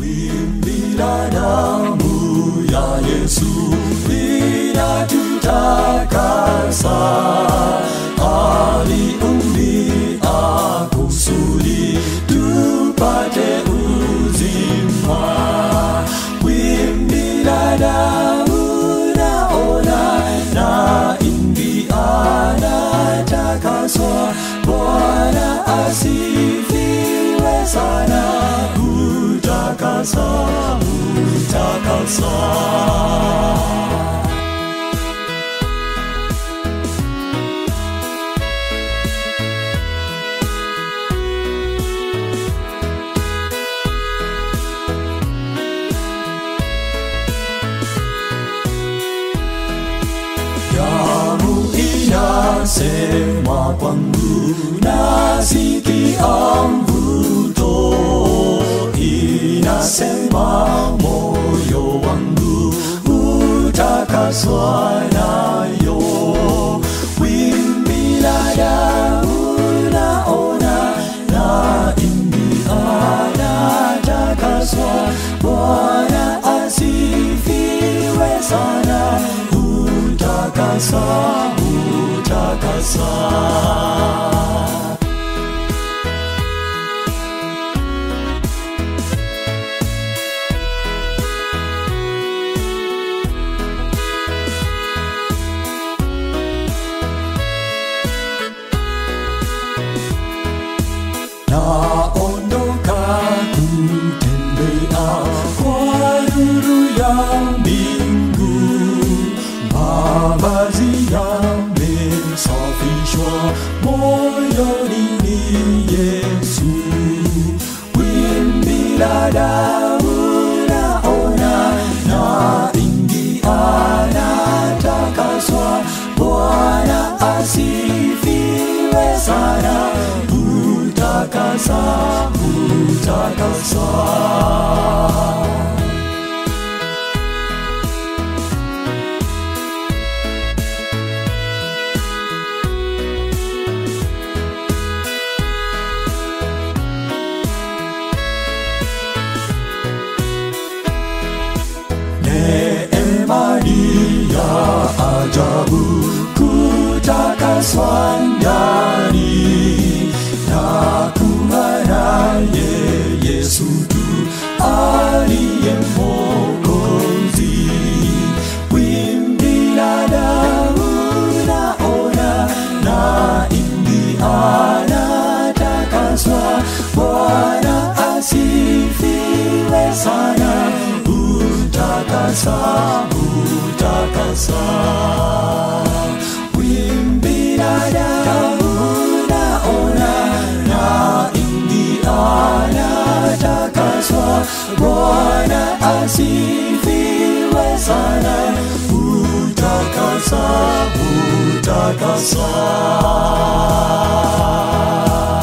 wimbi la damu ya Yesu linatutakasa, aliumbia kusudi tupate uzima. Wimbi la damu naona na ingia natakaswa, Bwana asifiwe sana, utakasa, utakasa. damu inasema kwangu, nasikia mvuto, inasema moyo wangu utakaswa nayo. Wimbi la damu naona, na ingia natakaswa, Bwana asifiwe sana, utakasa, utakasa. naondoka kutembea kwa nuru ya mbingu, mavazi yamesafishwa, moyoni ni Yesu. Wimbi la damu naona, na ingia natakaswa, Bwana asifiwe sana, utakasa, utakasa. Neema ni ya ajabu kutakaswa ndani na kuwa naye Yesu tu aliye Mwokozi. Wimbi la damu naona, na ingia natakaswa, Bwana asifiwe sana, utakasa, utakasa. Wimbi la damu naona, na ingia natakaswa, Bwana asifiwe sana, utakasa, utakasa.